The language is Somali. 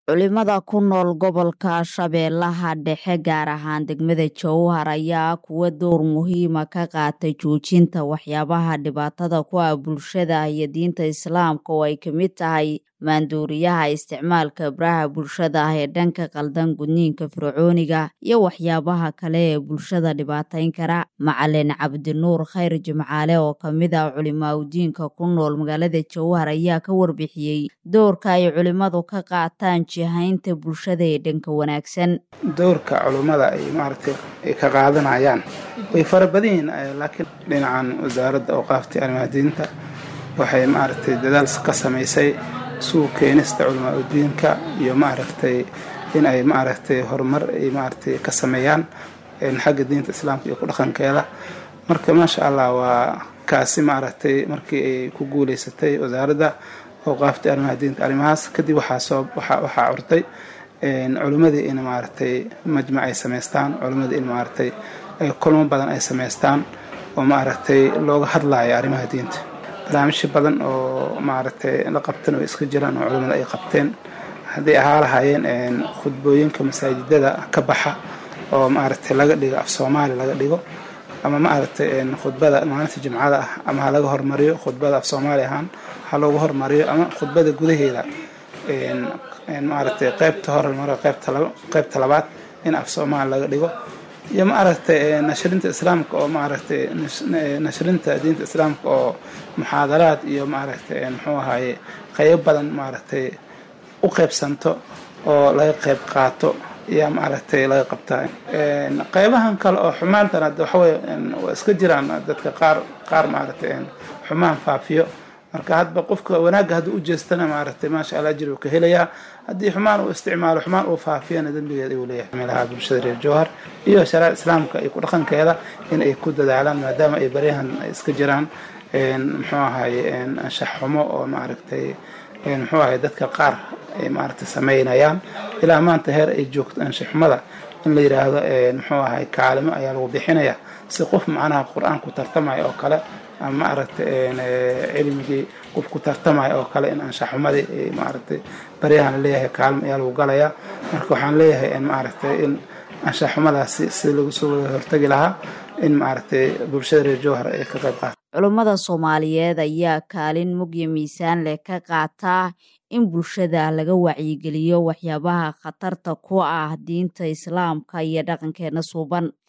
culimada ku nool gobolka shabeellaha dhexe gaar ahaan degmada jowhar ayaa kuwa door muhiima ka qaatay joojinta waxyaabaha dhibaatada ku ah bulshada iyo diinta islaamka oo ay ka mid tahay maanduuriyaha isticmaalka baraha bulshada ah ee dhanka qaldan gudniinka fircooniga iyo waxyaabaha kale ee bulshada dhibaatayn kara macalin cabdinuur khayr jimcaale oo kamid ah culimaadudiinka ku nool magaalada jowhar ayaa ka warbixiyey doorka ay culimadu ka qaataan jihaynta bulshada ee dhanka wanaagsan doorka culummada ay maaragtay ay ka qaadanayaan way fara badan yihiin laakiin dhinacan wasaaradda awqaafta arrimaha waxay maaragtay dadaal ka samaysay suu keenista culamaa udiinka iyo maaragtay in ay maaragtay horumar ay maaragtay ka sameeyaan xagga diinta islaamka iyo ku dhaqankeeda marka maasha allah waa kaasi maaragtay markii ay ku guuleysatay wasaaradda awqaafta arrimaha diinta arrimahaas kadib waxaa soo waxaa curtay culimmadii in maaragtay majmac ay samaystaan culimmadii in maaragtay kulmo badan ay samaystaan oo maaragtay looga hadlaayo arrimaha diinta barnaamijyo badan oo maaragtay la qabtan oo iska jiraan oo culimmada ay qabteen hadday ahaa lahaayeen khudbooyinka masaajidada ka baxa oo maaragtay laga dhigo af soomaali laga dhigo ama maaragtay khudbada maalinta jimcada ah ama ha laga hormariyo khudbada af soomaali ahaan ha loogu hormariyo ama khudbada gudaheeda maaragtay qaybta hormaro qaybta labaad in af soomaali laga dhigo iyo maaragtay nashrinta islaamka oo maaragtay nashrinta diinta islaamka oo muxaadaraad iyo maaragtay muxuu ahaye qaybo badan maaragtay u qaybsanto oo laga qayb qaato ayaa maaragtay laga qabtaa qaybahan kale oo xumaantan hadda waxawey waa iska jiraan dadka qaar qaar maaragtay xumaan faafiyo marka hadba qofka wanaagga hadduu u jeestana maaragtay maasha allah ajir uu ka helayaa haddii xumaan uu isticmaalo xumaan uu faafiyana dembigeeda uu leeyahay meelaha bulshada reer jowhar iyo shariica islaamka iyo ku dhaqankeeda in ay ku dadaalaan maadaama ay baryahan iska jiraan muxuu ahaye anshax xumo oo maaragtay muxuu ahaye dadka qaar ay maaragtay sameynayaan ilaa maanta heer ay joogto anshaxumada in la yidhaahdo muxuu ahaye kaalimo ayaa lagu bixinaya si qof macnaha qur-aanku tartamaya oo kale ama maaragtay cilmigii qof ku tartamaya oo kale in anshaxumadii maaragtay baryahan laleeyahay kaalmo ayaa lagu galayaa marka waxaan leeyahay maaragtay in anshaxumadaasi si lagu soo wada hortagi lahaa in maaragtay bulshada reer jowhar ay ka qayb qaata culummada soomaaliyeed ayaa kaalin mugya miisaan leh ka qaataa in bulshada laga wacyigeliyo waxyaabaha khatarta ku ah diinta islaamka iyo dhaqankeena suuban